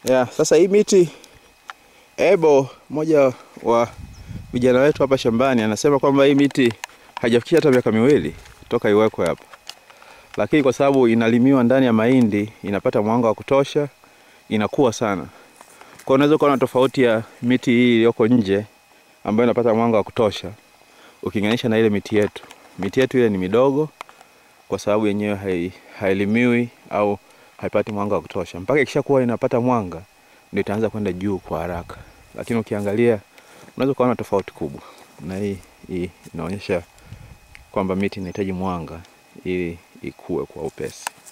Yeah, sasa hii miti Ebo, mmoja wa vijana wetu hapa shambani, anasema kwamba hii miti haijafikisha hata miaka miwili toka iwekwe hapa, lakini kwa sababu inalimiwa ndani ya mahindi inapata mwanga wa kutosha, inakuwa sana. Kwa hiyo unaweza kuona tofauti ya miti hii iliyoko nje ambayo inapata mwanga wa kutosha ukilinganisha na ile miti yetu. Miti yetu ile ni midogo kwa sababu yenyewe hai, hailimiwi au haipati mwanga wa kutosha. Mpaka ikishakuwa inapata mwanga ndio itaanza kwenda juu kwa haraka, lakini ukiangalia unaweza kuona tofauti kubwa, na hii, hii inaonyesha kwamba miti inahitaji mwanga ili ikue kwa upesi.